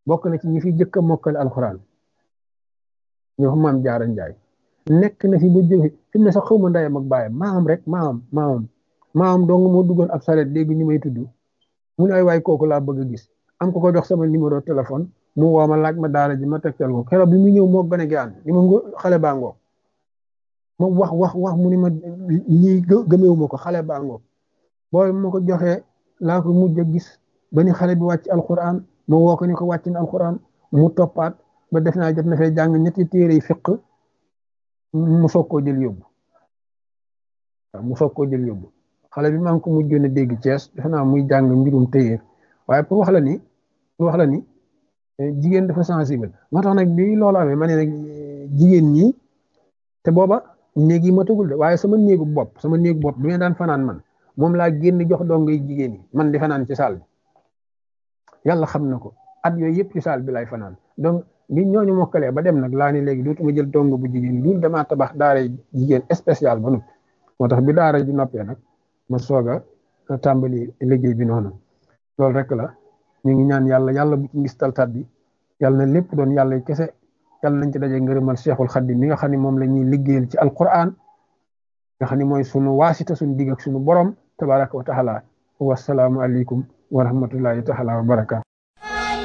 bokk na ci ñi fi jëkk a mokkal alxuraan ñoo xam maam jaara njaay nekk na fi ba jóge fi mu ne sax xaw ma ndeyam ak baayam maam rek maam maam maam dong moo duggoon ab saret léegi ñu may tudd mu ne ay waay kooku laa bëgg a gis am ko ko jox sama numéro téléphone mu woo ma laaj ma daara ji ma tegtal ko keroog bi mu ñëw moo gën a gaan ni ma xale baa ngoog ma wax wax wax mu ni ma lii gëmeewu ma ko xale baa ngoog booy ma ko joxee laa ko mujj a gis ba ni xale bi wàcc alquran ma woo ko ni ko wàcc na alquran mu toppaat ba def naa jot na fee jàng ñetti téere yi fiq mu soog koo jël yóbbu waaw mu soog koo jël yóbbu xale bi maa ngi ko mujjoon a dégg Cees defe naa muy jàng mbirum téyeer waaye pour wax la ni pour wax la ni jigéen dafa sensible moo tax nag bi loolu amee ma ne nag jigéen ñi te booba néeg yi matagul de waaye sama néegu bopp sama néegu bopp bi ma daan fanaan man moom laa génn jox dong yi jigéen yi man di fanaan ci saal bi yàlla xam na ko at yooyu yëpp ci saal bi lay fanaan donc bi ñooñu mokkalee ba dem nag laa ni léegi dootuma jël dong bu jigéen loolu damaa tabax daara jigéen spécial ba noppi moo tax bi daara ji noppee nag ma soog a tàmbali liggéey bi noonu loolu rek la ñu ngi ñaan yàlla yàlla bu ci ngis taltat bi yàlla na lépp doon yàlla kese yàlla nañ ci daje ngërëmal Cheikhul Khadim mi nga xam ne moom la ñuy liggéeyal ci alquran nga xam ne mooy sunu waasita sunu digg ak sunu borom tabaraka wa taala wasalaamu aleykum wa rahmatullahi taala wa barakaatu